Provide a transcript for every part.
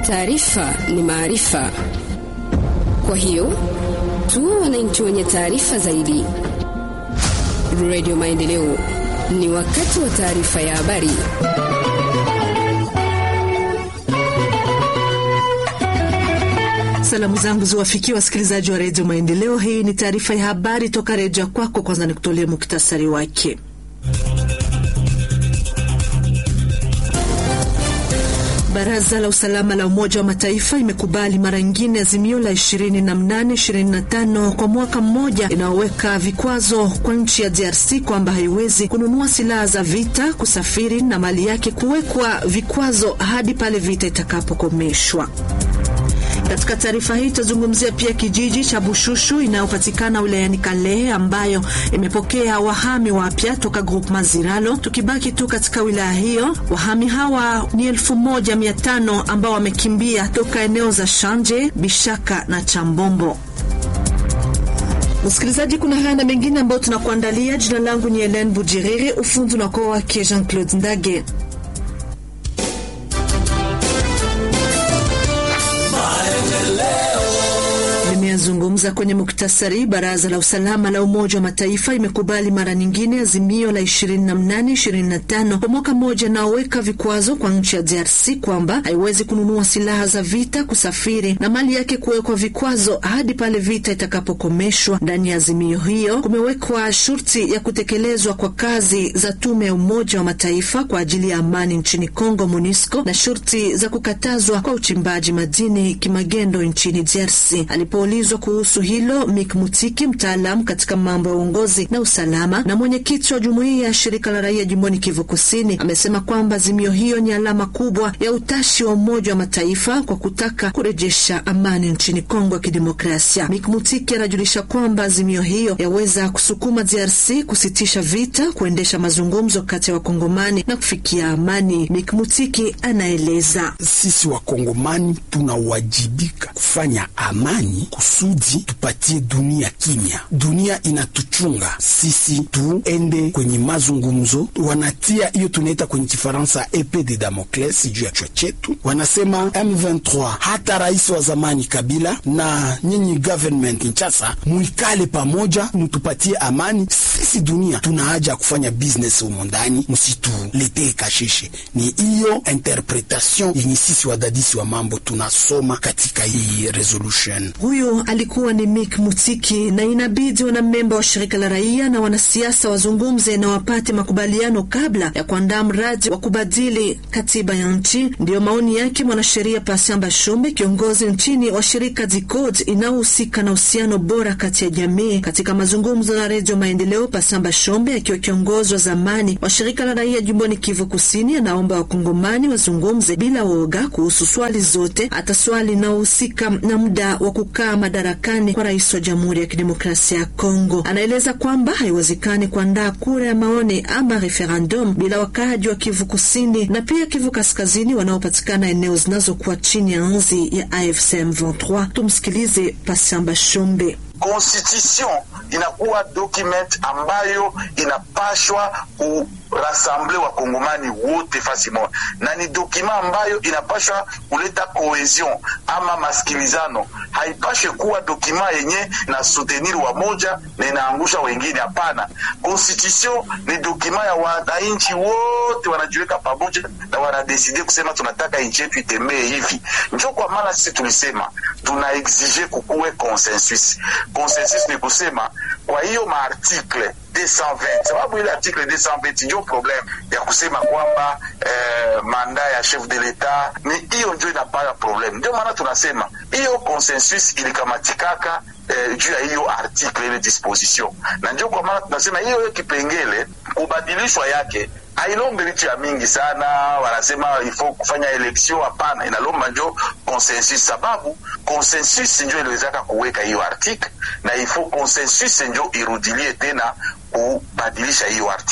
Taarifa ni maarifa, kwa hiyo tuwe wananchi wenye taarifa zaidi. Radio Maendeleo, ni wakati wa taarifa ya habari. Salamu zangu ziwafikia wasikilizaji wa redio Maendeleo. Hii ni taarifa ya habari toka redio ya kwako. Kwanza nikutolee muktasari wake. Baraza la usalama la Umoja wa Mataifa imekubali mara nyingine azimio la 2825 kwa mwaka mmoja inayoweka vikwazo kwa nchi ya DRC kwamba haiwezi kununua silaha za vita, kusafiri na mali yake kuwekwa vikwazo hadi pale vita itakapokomeshwa. Katika taarifa hii tutazungumzia pia kijiji cha Bushushu inayopatikana wilayani Kalehe ambayo imepokea wahami wapya toka grup Maziralo. Tukibaki tu katika wilaya hiyo, wahami hawa ni elfu moja mia tano ambao wamekimbia toka eneo za Shanje, Bishaka na Chambombo. Msikilizaji, kuna haya na mengine ambayo tunakuandalia. Jina langu ni Helen Bujiriri, ufundi unakuwa wake Jean Claude Ndage. Zungumza kwenye muktasari. Baraza la usalama la Umoja wa Mataifa imekubali mara nyingine azimio la 2825 kwa mwaka mmoja naoweka vikwazo kwa nchi ya DRC kwamba haiwezi kununua silaha za vita, kusafiri na mali yake kuwekwa vikwazo hadi pale vita itakapokomeshwa. Ndani ya azimio hiyo kumewekwa shurti ya kutekelezwa kwa kazi za tume ya Umoja wa Mataifa kwa ajili ya amani nchini Kongo, MONUSCO, na shurti za kukatazwa kwa uchimbaji madini kimagendo nchini DRC. Alipoulizwa kuhusu hilo Mik Mutiki, mtaalamu katika mambo ya uongozi na usalama na mwenyekiti wa jumuiya ya shirika la raia jimboni Kivu Kusini, amesema kwamba azimio hiyo ni alama kubwa ya utashi wa Umoja wa Mataifa kwa kutaka kurejesha amani nchini Kongo ya Kidemokrasia. Mik Mutiki anajulisha kwamba azimio hiyo yaweza kusukuma DRC kusitisha vita, kuendesha mazungumzo kati ya Wakongomani na kufikia amani. Mik Mutiki anaeleza, sisi Wakongomani tunawajibika kufanya amani kusudi tupatie dunia kimya. Dunia inatuchunga sisi, tuende kwenye mazungumzo. Wanatia hiyo tunaita kwenye Kifaransa epe de Damocles juu ya chwa chetu, wanasema M23. Hata rais wa zamani Kabila na nyinyi government Kinshasa, muikale pamoja, mutupatie amani. Sisi dunia tuna haja ya kufanya business humo ndani, msituletee kashishe. Ni hiyo interpretation yenye sisi wadadisi wa mambo tunasoma katika hii resolution. Huyu alikuwa ni Mik Mutiki, na inabidi wanamemba wa shirika la raia na wanasiasa wazungumze na wapate makubaliano kabla ya kuandaa mradi wa kubadili katiba ya nchi. Ndiyo maoni yake mwanasheria Pasiamba Shumbe, kiongozi nchini wa shirika DICODE inayohusika na uhusiano bora kati ya jamii. Katika mazungumzo na Redio Maendeleo, Pasiamba Shombe akiwa kiongozi wa zamani wa shirika la raia jimboni Kivu Kusini, anaomba wakongomani wazungumze bila woga kuhusu swali zote, hata swali inayohusika na muda wa kukaa madarakani kwa rais wa Jamhuri ya Kidemokrasia ya Kongo. Anaeleza kwamba haiwezekani kuandaa kura ya maoni ama referendum bila wakaaji wa Kivu Kusini na pia Kivu Kaskazini wanaopatikana eneo zinazokuwa chini ya nzi ya AFC M23. Tumsikilize Pasiamba Shombe. Constitution inakuwa document ambayo inapashwa kurassemble wakongomani wote fasi moja, na ni dokima ambayo inapashwa kuleta cohesion ama masikilizano. Haipashe kuwa dokima yenye na soutenir wa moja na inaangusha wengine. Hapana, constitution ni dokima ya wananchi wote, wanajiweka pamoja na wanadeside kusema tunataka nchi yetu itembee hivi. Njo kwa maana sisi tulisema tuna exige kukuwe consensus. Consensus ni kusema kwa hiyo maartikle 220 sababu ile article 220 ndio problem ya kusema kwamba eh, manda ya chef de l'etat ni hiyo ndio inapata problem. Ndio maana tunasema hiyo consensus ilikamatikaka eh, juu ya hiyo article ile disposition, na ndio kwa maana tunasema hiyo hiyo kipengele kubadilishwa yake hailombe vitu ya mingi sana, wanasema ifo kufanya election. Hapana, inalomba njo consensus, sababu consensus njo iliwezaka kuweka hiyo article na ifo consensus njo irudilie tena kubadilisha hiyo article.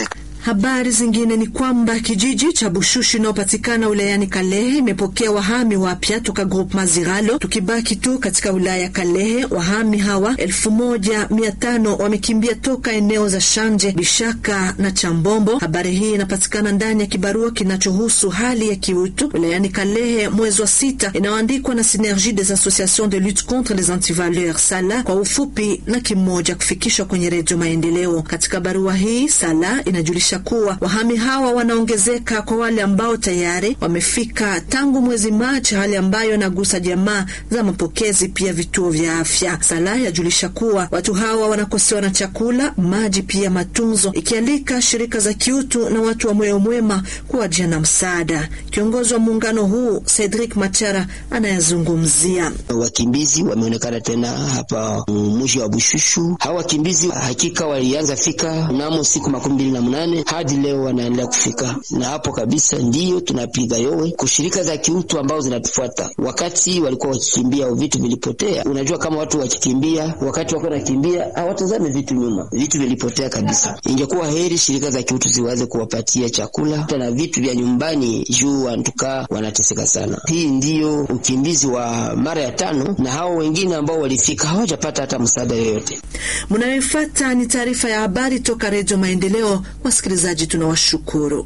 Habari zingine ni kwamba kijiji cha Bushushu inayopatikana wilayani Kalehe imepokea wahami wapya toka Group Maziralo. Tukibaki tu katika wilaya ya Kalehe, wahami hawa elfu moja mia tano wamekimbia toka eneo za Shanje, Bishaka na Chambombo. Habari hii inapatikana ndani ya kibarua kinachohusu hali ya kiutu wilayani Kalehe mwezi wa sita, inayoandikwa na Synergie des Associations de lutte contre les antivaleurs Sala kwa ufupi, na kimoja kufikishwa kwenye Redio Maendeleo. Katika barua hii Sala inajulisha kuwa wahami hawa wanaongezeka kwa wale ambao tayari wamefika tangu mwezi Machi, hali ambayo inagusa jamaa za mapokezi pia vituo vya afya. Sala yajulisha kuwa watu hawa wanakosewa na chakula, maji, pia matunzo, ikialika shirika za kiutu na watu wa moyo mwema kuwajia na msaada. Kiongozi wa muungano huu Cedric Machara anayazungumzia. Wakimbizi wameonekana tena hapa mji wa Bushushu. Hawa wakimbizi hakika walianza fika mnamo siku makumi mbili na mnane hadi leo wanaendelea kufika, na hapo kabisa ndiyo tunapiga yowe kushirika za kiutu ambao zinatufuata. Wakati walikuwa wakikimbia vitu vilipotea. Unajua, kama watu wakikimbia, wakati wako nakimbia hawatazame vitu nyuma, vitu vilipotea kabisa. Ingekuwa heri shirika za kiutu ziwaze kuwapatia chakula na vitu vya nyumbani, juu wantukaa wanateseka sana. Hii ndiyo ukimbizi wa mara ya tano, na hao wengine ambao walifika hawajapata hata msaada yoyote. Mnayofuata ni taarifa ya habari toka Redio Maendeleo. Wasikilizaji, tunawashukuru.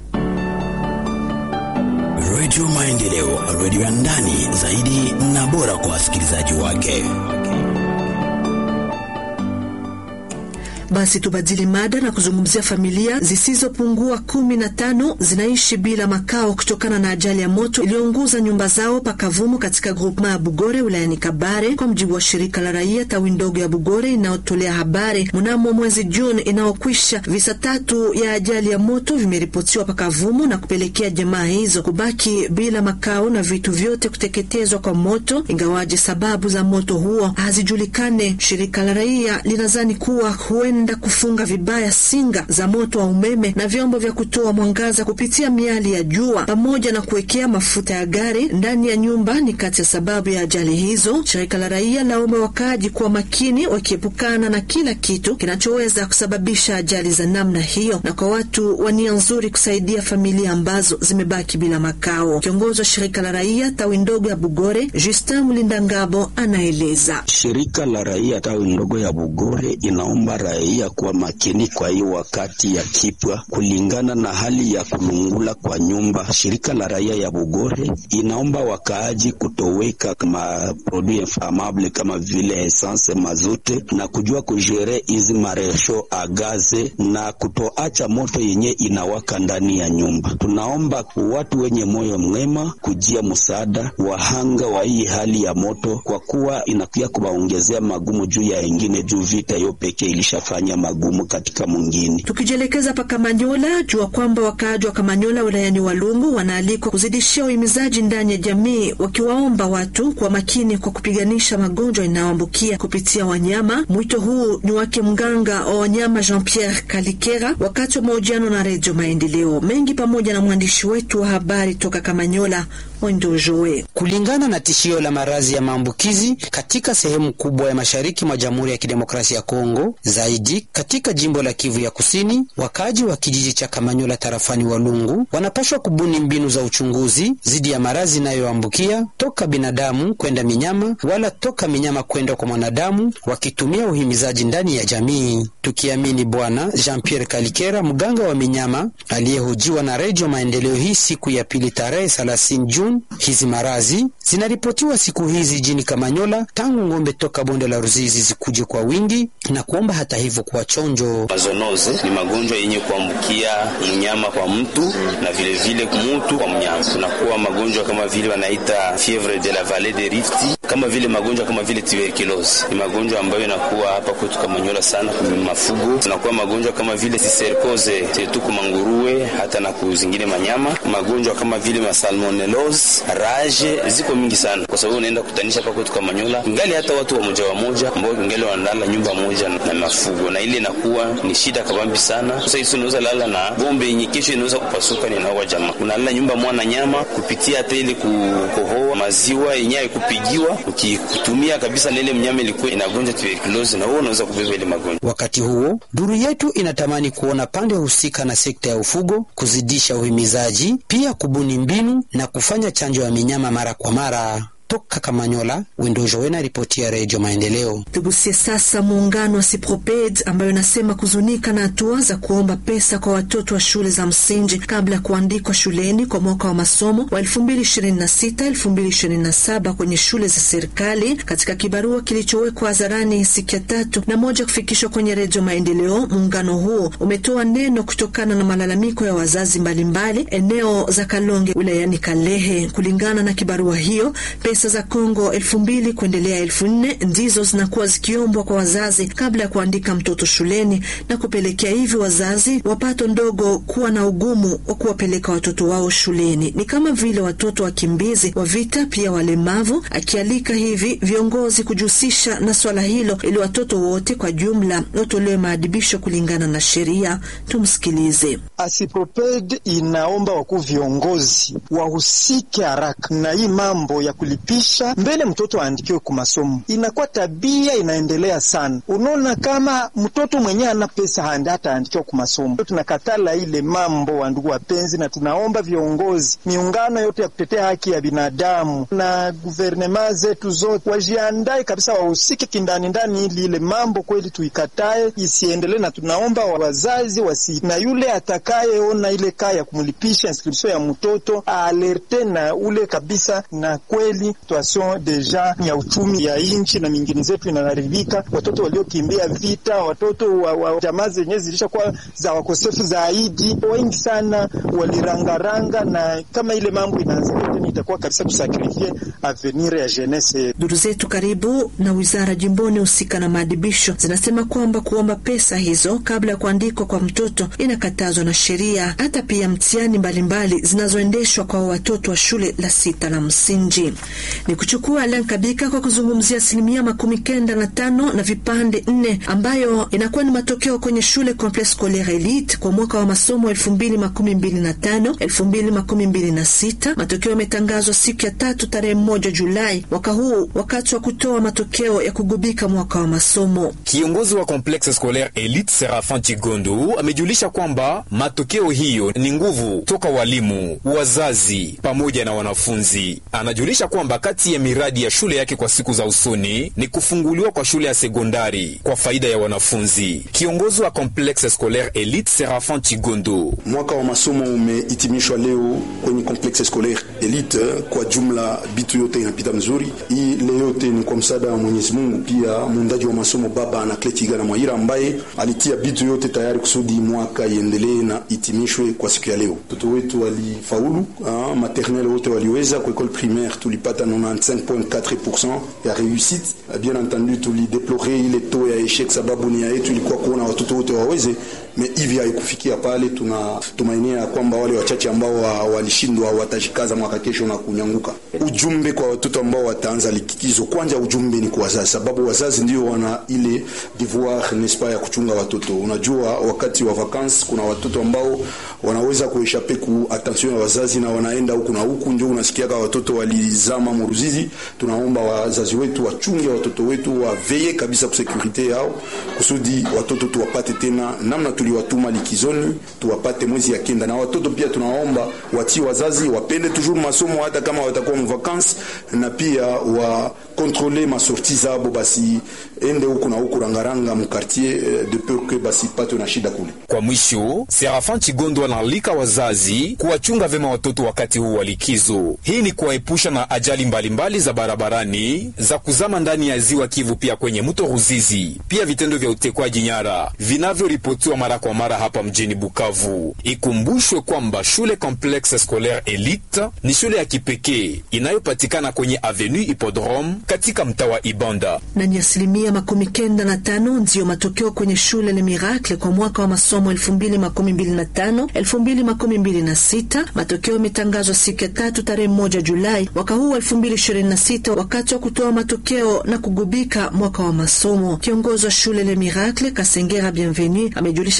Redio Maendeleo, redio ya ndani zaidi na bora kwa wasikilizaji wake. Basi tubadili mada na kuzungumzia familia zisizopungua kumi na tano zinaishi bila makao kutokana na ajali ya moto iliyounguza nyumba zao pakavumu katika grupema ya Bugore wilayani Kabare, kwa mjibu wa shirika la raia tawi ndogo ya Bugore inayotolea habari. Mnamo mwezi Juni inayokwisha, visa tatu ya ajali ya moto vimeripotiwa pakavumu na kupelekea jamaa hizo kubaki bila makao na vitu vyote kuteketezwa kwa moto, ingawaje sababu za moto huo hazijulikane. Shirika la raia linazani kuwa huenda kufunga vibaya singa za moto wa umeme na vyombo vya kutoa mwangaza kupitia miali ya jua pamoja na kuwekea mafuta ya gari ndani ya nyumba ni kati ya sababu ya ajali hizo. Shirika la raia laomba wakaaji kuwa makini, wakiepukana na kila kitu kinachoweza kusababisha ajali za namna hiyo, na kwa watu wa nia nzuri kusaidia familia ambazo zimebaki bila makao. Kiongozi wa shirika la raia tawi ndogo ya Bugore, Justin Mlindangabo, anaeleza. Shirika la raia tawi ndogo ya Bugore inaomba raia kuwa makini kwa hiyo wakati ya kipwa kulingana na hali ya kulungula kwa nyumba. Shirika la raia ya Bugore inaomba wakaaji kutoweka maprodui inflamable kama vile essence, mazute na kujua kujere hizi maresho agaze na kutoacha moto yenye inawaka ndani ya nyumba. Tunaomba watu wenye moyo mwema kujia msaada wahanga wa hii hali ya moto, kwa kuwa inakuya kuwaongezea magumu juu ya ingine, juu vita hiyo pekee ilishafanya magumu katika mwingine. Tukijielekeza pa Kamanyola, jua kwamba wakaaji wa Kamanyola wilayani Walungu wanaalikwa kuzidishia uhimizaji ndani ya jamii, wakiwaomba watu kwa makini kwa kupiganisha magonjwa inayoambukia kupitia wanyama. Mwito huu ni wake mganga wa wanyama Jean Pierre Kalikera wakati wa mahojiano na Redio Maendeleo mengi pamoja na mwandishi wetu wa habari toka Kamanyola Ondojoe. Kulingana na tishio la maradhi ya maambukizi katika sehemu kubwa ya mashariki mwa Jamhuri ya Kidemokrasia ya Kongo, zaidi katika jimbo la Kivu ya Kusini, wakaaji wa kijiji cha Kamanyola tarafani Walungu wanapashwa kubuni mbinu za uchunguzi dhidi ya maradhi inayoambukia toka binadamu kwenda minyama wala toka minyama kwenda kwa mwanadamu, wakitumia uhimizaji ndani ya jamii, tukiamini Bwana Jean Pierre Kalikera, mganga wa minyama aliyehojiwa na Redio Maendeleo hii siku ya pili tarehe 30 Juni. Hizi maradhi zinaripotiwa siku hizi jini Kamanyola tangu ng'ombe toka bonde la Ruzizi zikuje kwa wingi na kuomba hata hivyo kuwa chonjo. Mazonoze ni magonjwa yenye kuambukia mnyama kwa mtu na vilevile vile mtu kwa mnyama. Kunakuwa magonjwa kama vile wanaita fievre de la vallée de Rift, kama vile magonjwa kama vile tuberculose. Ni magonjwa ambayo inakuwa hapa kwetu Kamanyola sana kwa mafugo. Kunakuwa magonjwa kama vile siserkoze tetu kwa manguruwe hata na kuzingine manyama. Magonjwa kama vile masalmonellose, rage ziko mingi sana, kwa sababu unaenda kutanisha hapa kwetu Kamanyola ngali hata watu wa moja wa moja ambao ngali wanalala nyumba moja na mafugo, na ile inakuwa ni shida kabambi sana. Sasa hizo unaweza lala na bombe yenye kesho inaweza kupasuka, ni nawa jamaa unalala nyumba mwana nyama kupitia hata ile kukohoa maziwa yenye haikupigiwa bon, ukikutumia kabisa na ile mnyama ilikuwa inagonja tuberculosis, na wewe unaweza kubeba ile magonjwa. Wakati huo duru yetu inatamani kuona pande husika na sekta ya ufugo kuzidisha uhimizaji, pia kubuni mbinu na kufanya chanjo ya minyama mara kwa mara. Toka Kamanyola, Windojo Wena, ripoti ya Redio Maendeleo. Tugusie sasa muungano wa Siproped ambayo inasema kuzunika na hatua za kuomba pesa kwa watoto wa shule za msingi kabla ya kuandikwa shuleni kwa mwaka wa masomo wa 2026-2027 kwenye shule za serikali. Katika kibarua kilichowekwa hadharani siku ya tatu na moja kufikishwa kwenye Redio Maendeleo, muungano huo umetoa neno kutokana na malalamiko ya wazazi mbalimbali mbali, eneo za Kalonge wilayani Kalehe. Kulingana na kibarua hiyo pesa za Kongo elfu mbili kuendelea elfu nne ndizo zinakuwa zikiombwa kwa wazazi kabla ya kuandika mtoto shuleni na kupelekea hivi wazazi wapato ndogo kuwa na ugumu wa kuwapeleka watoto wao shuleni, ni kama vile watoto wakimbizi wa vita, pia walemavu, akialika hivi viongozi kujihusisha na swala hilo ili watoto wote kwa jumla watolewe maadibisho kulingana na sheria. Tumsikilize. Asiproped inaomba wakuu viongozi wahusike haraka na hii mambo ya kulipisha mbele mtoto aandikiwe ku masomo. Inakuwa tabia inaendelea sana. Unaona, kama mtoto mwenyewe ana pesa handi hata aandikiwa ku masomo. Tunakatala ile mambo, wa ndugu wapenzi, na tunaomba viongozi, miungano yote ya kutetea haki ya binadamu na guvernema zetu zote wajiandae kabisa, wahusike kindani ndani, ili ile mambo kweli tuikatae isiendelee, na tunaomba wazazi wasi na yule atakayeona ile kaa ya kumlipisha inscription ya mtoto alerte na ule kabisa na kweli situation deja ya uchumi ya nchi na mingine zetu inaharibika. Watoto waliokimbia vita, watoto wa, wa jamaa zenyewe zilishakuwa za wakosefu zaidi, wengi sana walirangaranga, na kama ile mambo inaanzia tena itakuwa kabisa tusakrifie avenir ya jeunesse. Duru zetu karibu na wizara jimboni husika na maadibisho zinasema kwamba kuomba pesa hizo kabla ya kuandikwa kwa mtoto inakatazwa na sheria, hata pia mtihani mbalimbali zinazoendeshwa kwa watoto wa shule la sita la msingi ni kuchukua Alan Kabika kwa kuzungumzia asilimia makumi kenda na tano na vipande nne ambayo inakuwa ni matokeo kwenye shule Complexe Scolaire Elite kwa mwaka wa masomo elfu mbili makumi mbili na tano elfu mbili makumi mbili na sita. Matokeo yametangazwa siku ya tatu tarehe moja Julai mwaka huu wakati wa kutoa matokeo ya kugubika mwaka wa masomo. Kiongozi wa Complexe Scolaire Elite Serafin Chigondo amejulisha kwamba matokeo hiyo ni nguvu toka walimu, wazazi pamoja na wanafunzi. Anajulisha kwamba kati ya miradi ya shule yake kwa siku za usoni ni kufunguliwa kwa shule ya sekondari kwa faida ya wanafunzi. Kiongozi wa Complexe Scolaire Elite Serafin Chigondo: mwaka wa masomo umehitimishwa leo kwenye Complexe Scolaire Elite. Kwa jumla bitu yote inapita mzuri. Hii leo yote ni kwa msaada wa Mwenyezi Mungu, pia muundaji wa masomo baba Anakletiga na Mwaira ambaye alitia bitu yote tayari kusudi mwaka iendelee na itimishwe kwa siku ya leo. Watoto wetu walifaulu, maternelle wote waliweza, kwa école primaire tulipata 95.4% ya réussite. Bien entendu tulideplore ile taux ya échec, sababu nia yetu ilikuwa kuona watoto wote waweze me hivi haikufikia pale. Tunatumainia ya kwamba wale wachache ambao walishindwa watajikaza mwaka kesho na kunyanguka. Ujumbe kwa watoto ambao wataanza likizo, kwanza ujumbe ni kwa wazazi, sababu wazazi ndio wana ile devoir nespa ya kuchunga watoto. Unajua, wakati wa vacances kuna watoto ambao wanaweza kueshape ku attention ya wazazi na wanaenda huku na huku, ndio unasikiaga watoto walizama muruzizi. Tunaomba wazazi wetu wachunge watoto wetu, waveye kabisa kusekurite yao, kusudi watoto tuwapate tena namna tuliwatuma likizoni, tuwapate mwezi ya kenda. Na watoto pia tunaomba watii wazazi wapende toujours masomo hata kama watakuwa mvakansi, na pia wa kontrole masorti zabo, basi ende huku na huku rangaranga mkartier de peur que basi patwe na shida kule. Kwa mwisho, Serafin Chigondo analika wazazi kuwachunga vema watoto wakati huu wa likizo. Hii ni kuwaepusha na ajali mbalimbali mbali za barabarani za kuzama ndani ya ziwa Kivu, pia kwenye mto Ruzizi, pia vitendo vya utekwaji nyara vinavyoripotiwa mara kwa mara hapa mjini Bukavu. Ikumbushwe kwamba shule Complexe Scolaire Elite ni shule ya kipekee inayopatikana kwenye Avenue Hippodrome katika mtaa wa Ibanda. Na ni asilimia makumi kenda na tano ndiyo matokeo kwenye shule Le Miracle kwa mwaka wa masomo elfu mbili makumi mbili na tano elfu mbili makumi mbili na sita. Matokeo yametangazwa siku ya tatu tarehe moja Julai mwaka huu elfu mbili ishirini na sita wakati wa kutoa matokeo na kugubika mwaka wa masomo. Kiongozi wa shule Le Miracle Kasengera Bienvenu amejulisha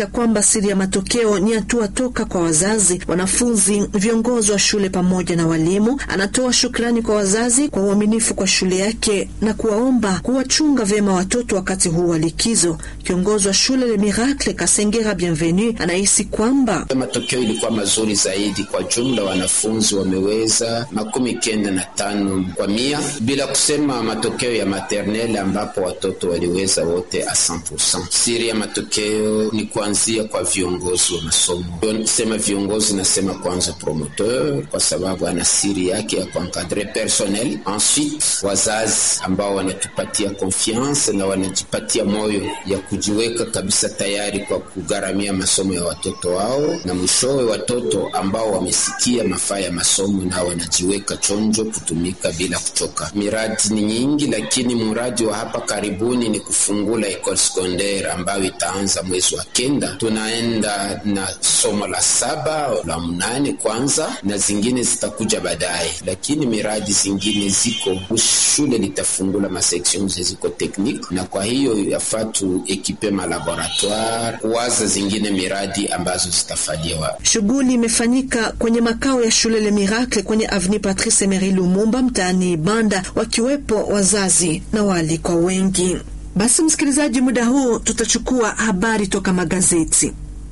amefahamisha kwamba siri ya matokeo ni hatua toka kwa wazazi, wanafunzi, viongozi wa shule pamoja na walimu. Anatoa shukrani kwa wazazi kwa uaminifu kwa shule yake na kuwaomba kuwachunga vyema watoto wakati huu wa likizo. Kiongozi wa shule Le Miracle Kasengera Bienvenu anahisi kwamba matokeo ilikuwa mazuri zaidi. Kwa jumla wanafunzi wameweza makumi kenda na tano kwa mia, bila kusema matokeo ya maternelle ambapo watoto waliweza wote a 100%. Siri ya matokeo ni kuanzia kwa viongozi wa masomo. Sema viongozi, nasema kwanza promoteur, kwa sababu ana siri yake ya kuencadre personnel. Ensuite wazazi ambao wanatupatia confiance na wanajipatia moyo ya kujiweka kabisa tayari kwa kugharamia masomo ya watoto wao, na mwishowe watoto ambao wamesikia mafaa ya masomo na wanajiweka chonjo kutumika bila kuchoka. Miradi ni nyingi, lakini mradi wa hapa karibuni ni kufungula ekole secondaire ambayo itaanza mwezi wa kenda. Tunaenda na somo la saba la mnane kwanza, na zingine zitakuja baadaye, lakini miradi zingine ziko. Shule litafungula maseksion ziko tekniki, na kwa hiyo yafaa tu ekipe malaboratoire kuwaza zingine miradi ambazo zitafanywa. Shughuli imefanyika kwenye makao ya shule Le Miracle kwenye Avenue Patrice Emery Lumumba mtaani Banda, wakiwepo wazazi na waalikwa wengi. Basi msikilizaji, muda huu tutachukua habari toka magazeti.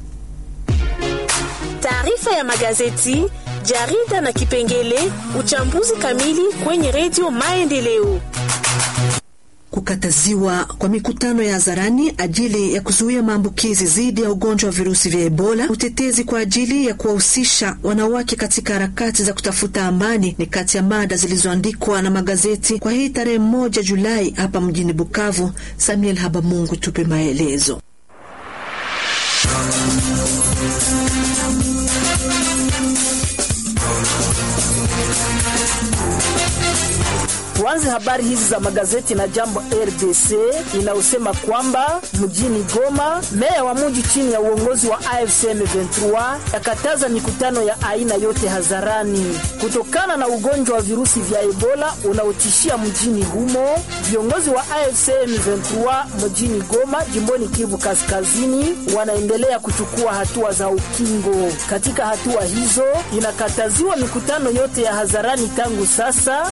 Taarifa ya magazeti, jarida na kipengele uchambuzi kamili kwenye redio Maendeleo. Kukataziwa kwa mikutano ya hadharani ajili ya kuzuia maambukizi dhidi ya ugonjwa wa virusi vya Ebola. Utetezi kwa ajili ya kuwahusisha wanawake katika harakati za kutafuta amani ni kati ya mada zilizoandikwa na magazeti kwa hii tarehe moja Julai hapa mjini Bukavu. Samuel Habamungu tupe maelezo. Tuanze habari hizi za magazeti na Jambo RDC inayosema kwamba mjini Goma, meya wa mji chini ya uongozi wa AFC M23 yakataza mikutano ya aina yote hadharani kutokana na ugonjwa wa virusi vya Ebola unaotishia mjini humo. Viongozi wa AFC M23 mjini Goma, jimboni Kivu Kaskazini, wanaendelea kuchukua hatua za ukingo. Katika hatua hizo, inakataziwa mikutano yote ya hadharani tangu sasa